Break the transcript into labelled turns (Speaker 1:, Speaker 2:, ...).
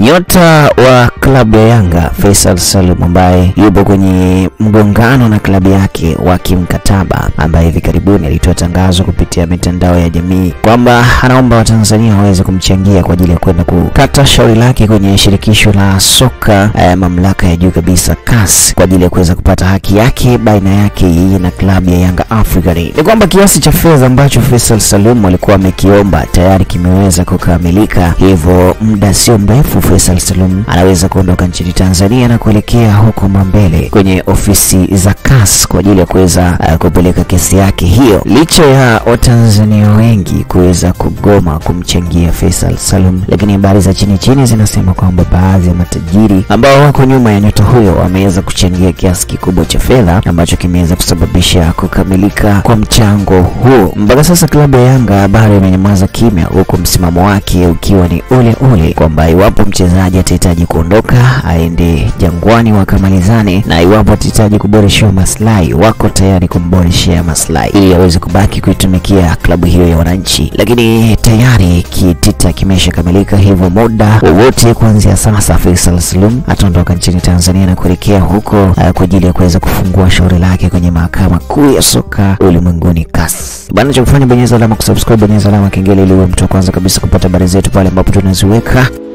Speaker 1: Nyota wa klabu ya Yanga Faisal Salum ambaye yupo kwenye mgongano na klabu yake wa kimkataba, ambaye hivi karibuni alitoa tangazo kupitia mitandao ya jamii kwamba anaomba Watanzania waweze kumchangia kwa ajili ya kwenda kukata shauri lake kwenye shirikisho la soka eh, mamlaka ya juu kabisa CAS kwa ajili ya kuweza kupata haki yake baina yake yeye na klabu ya Yanga African. Ni kwamba kiasi cha fedha ambacho Faisal Salum alikuwa amekiomba tayari kimeweza kukamilika, hivyo muda sio mrefu Faisal Salum anaweza kuondoka nchini Tanzania na kuelekea huko Mambele kwenye ofisi za CAS kwa ajili ya kuweza uh, kupeleka kesi yake hiyo, licha ya Watanzania wengi kuweza kugoma kumchangia Faisal Salum, lakini habari za chini chini zinasema kwamba baadhi ya matajiri ambao wako nyuma ya nyota huyo wameweza kuchangia kiasi kikubwa cha fedha ambacho kimeweza kusababisha kukamilika kwa mchango huo. Mpaka sasa klabu ya Yanga bado imenyamaza kimya, huku msimamo wake ukiwa ni ule ule kwamba iwapo mchezaji atahitaji kuondoka aende Jangwani wakamalizane, na iwapo atahitaji kuboreshewa maslahi wako tayari kumboreshea maslahi ili aweze kubaki kuitumikia klabu hiyo ya wananchi. Lakini tayari kitita kimeshakamilika, hivyo muda wowote kuanzia sasa Faisal Salum ataondoka nchini Tanzania na kuelekea huko uh, kwa ajili ya kuweza kufungua shauri lake kwenye mahakama kuu ya soka ulimwenguni CAS. Bwana, cha kufanya bonyeza alama kusubscribe, bonyeza alama kengele ili uwe mtu wa kwanza kabisa kupata habari zetu pale ambapo tunaziweka.